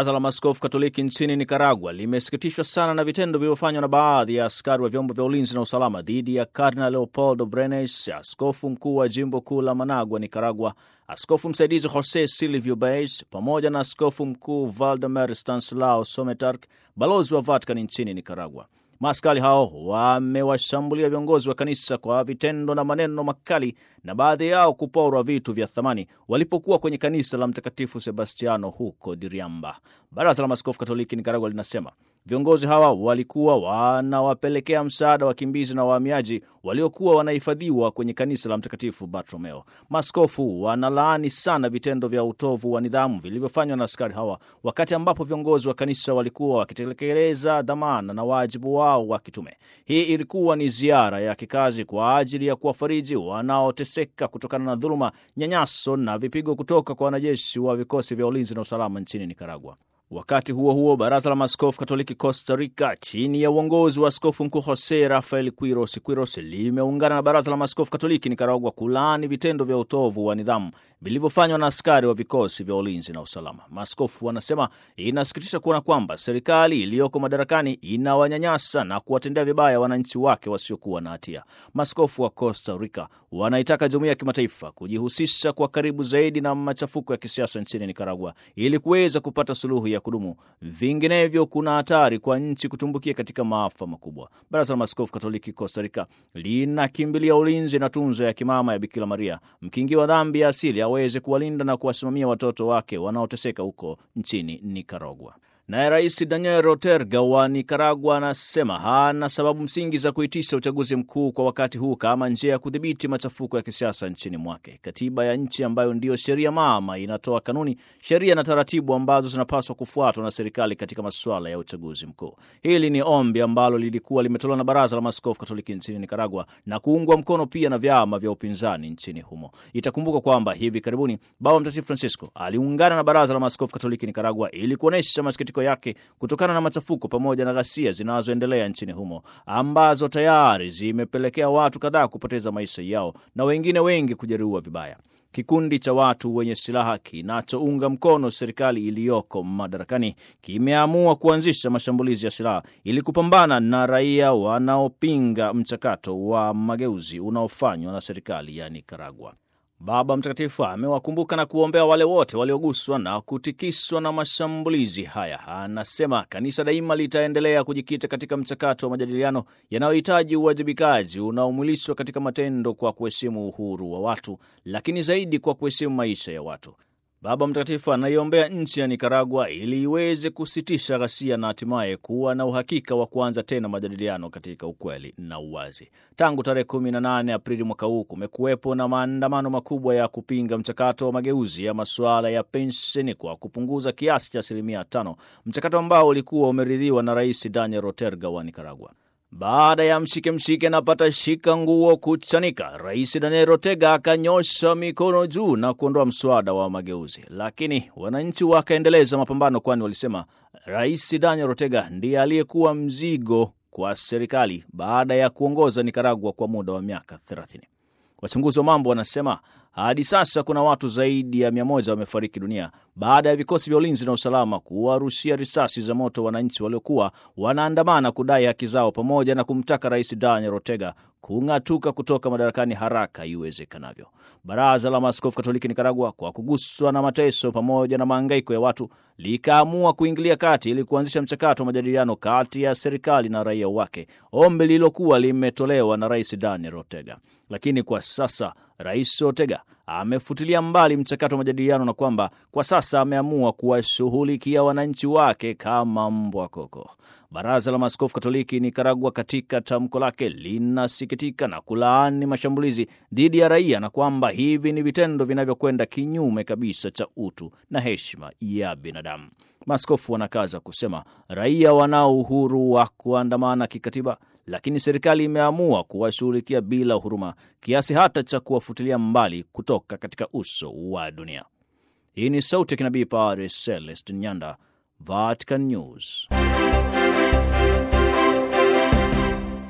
Baraza la Maaskofu Katoliki nchini Nikaragua limesikitishwa sana na vitendo vilivyofanywa na baadhi ya askari wa vyombo vya ulinzi na usalama dhidi ya Kardinal Leopoldo Brenes, askofu mkuu wa jimbo kuu la Managua, Nikaragua, askofu msaidizi Jose Silvio Baez pamoja na askofu mkuu Valdemar Stanislao Sometark, balozi wa Vatican nchini Nikaragua. Maaskari hao wamewashambulia viongozi wa kanisa kwa vitendo na maneno makali na baadhi yao kuporwa vitu vya thamani walipokuwa kwenye kanisa la Mtakatifu Sebastiano huko Diriamba. Baraza la Maaskofu Katoliki Nikaragua linasema viongozi hawa walikuwa wanawapelekea msaada wakimbizi na wahamiaji waliokuwa wanahifadhiwa kwenye kanisa la Mtakatifu Bartolomeo. Maaskofu wanalaani sana vitendo vya utovu wa nidhamu vilivyofanywa na askari hawa wakati ambapo viongozi wa kanisa walikuwa wakitekeleza dhamana na wajibu wao wa kitume. Hii ilikuwa ni ziara ya kikazi kwa ajili ya kuwafariji wanaoteseka kutokana na dhuluma, nyanyaso na vipigo kutoka kwa wanajeshi wa vikosi vya ulinzi na usalama nchini Nikaragua. Wakati huo huo, baraza la maaskofu katoliki Costa Rica chini ya uongozi wa askofu mkuu Jose Rafael Quiros Quiros limeungana na baraza la maaskofu katoliki Nikaragua kulaani vitendo vya utovu wa nidhamu vilivyofanywa na askari wa vikosi vya ulinzi na usalama. Maaskofu wanasema inasikitisha kuona kwamba serikali iliyoko madarakani inawanyanyasa na kuwatendea vibaya wananchi wake wasiokuwa na hatia. Maaskofu wa Costa Rica wanaitaka jumuiya ya kimataifa kujihusisha kwa karibu zaidi na machafuko ya kisiasa nchini Nikaragua ili kuweza kupata suluhu ya kudumu. Vinginevyo kuna hatari kwa nchi kutumbukia katika maafa makubwa. Baraza la Maaskofu Katoliki Costa Rica linakimbilia ulinzi na tunzo ya kimama ya Bikira Maria, mkingi wa dhambi ya asili, aweze kuwalinda na kuwasimamia watoto wake wanaoteseka huko nchini Nikaragua. Naye Rais Daniel Roterga wa Nikaragua anasema hana sababu msingi za kuitisha uchaguzi mkuu kwa wakati huu kama njia ya kudhibiti machafuko ya kisiasa nchini mwake. Katiba ya nchi ambayo ndiyo sheria mama inatoa kanuni, sheria na taratibu ambazo zinapaswa kufuatwa na serikali katika masuala ya uchaguzi mkuu. Hili ni ombi ambalo lilikuwa limetolewa na Baraza la Maaskofu Katoliki nchini Nikaragua na kuungwa mkono pia na vyama vya upinzani nchini humo. Itakumbuka kwamba hivi karibuni Baba Mtakatifu Francisco aliungana na Baraza la Maaskofu Katoliki Nikaragua ili kuonyesha masikitiko yake kutokana na machafuko pamoja na ghasia zinazoendelea nchini humo ambazo tayari zimepelekea watu kadhaa kupoteza maisha yao na wengine wengi kujeruhiwa vibaya. Kikundi cha watu wenye silaha kinachounga mkono serikali iliyoko madarakani kimeamua kuanzisha mashambulizi ya silaha ili kupambana na raia wanaopinga mchakato wa mageuzi unaofanywa na serikali ya Nikaragua. Baba Mtakatifu amewakumbuka na kuombea wale wote walioguswa na kutikiswa na mashambulizi haya. Anasema kanisa daima litaendelea kujikita katika mchakato wa majadiliano yanayohitaji uwajibikaji unaomwilishwa katika matendo kwa kuheshimu uhuru wa watu, lakini zaidi kwa kuheshimu maisha ya watu. Baba Mtakatifu anaiombea nchi ya Nikaragua ili iweze kusitisha ghasia na hatimaye kuwa na uhakika wa kuanza tena majadiliano katika ukweli na uwazi. Tangu tarehe 18 Aprili mwaka huu kumekuwepo na maandamano makubwa ya kupinga mchakato wa mageuzi ya masuala ya pensheni kwa kupunguza kiasi cha asilimia tano, mchakato ambao ulikuwa umeridhiwa na Rais Daniel Roterga wa Nikaragua. Baada ya mshike mshike na pata shika nguo kuchanika, Rais Daniel Ortega akanyosha mikono juu na kuondoa mswada wa mageuzi, lakini wananchi wakaendeleza mapambano, kwani walisema Rais Daniel Ortega ndiye aliyekuwa mzigo kwa serikali baada ya kuongoza Nikaragua kwa muda wa miaka 30. Wachunguzi wa mambo wanasema hadi sasa kuna watu zaidi ya mia moja wamefariki dunia baada ya vikosi vya ulinzi na usalama kuwarushia risasi za moto wananchi waliokuwa wanaandamana kudai haki zao, pamoja na kumtaka Rais Daniel Ortega kung'atuka kutoka madarakani haraka iwezekanavyo. Baraza la Maaskofu Katoliki Nikaragua, kwa kuguswa na mateso pamoja na maangaiko ya watu, likaamua kuingilia kati ili kuanzisha mchakato wa majadiliano kati ya serikali na raia wake, ombi lililokuwa limetolewa na Rais Daniel Ortega. Lakini kwa sasa Rais Ortega amefutilia mbali mchakato wa majadiliano na kwamba kwa sasa ameamua kuwashughulikia wananchi wake kama mbwa koko. Baraza la Maaskofu Katoliki Nikaragua katika tamko lake linasikitika na kulaani mashambulizi dhidi ya raia na kwamba hivi ni vitendo vinavyokwenda kinyume kabisa cha utu na heshima ya binadamu. Maaskofu wanakaza kusema raia wanao uhuru wa kuandamana kikatiba, lakini serikali imeamua kuwashughulikia bila huruma kiasi hata cha kuwafutilia mbali kutoka katika uso wa dunia. Hii ni sauti ya kinabii Padre Celestin Nyanda, Vatican News.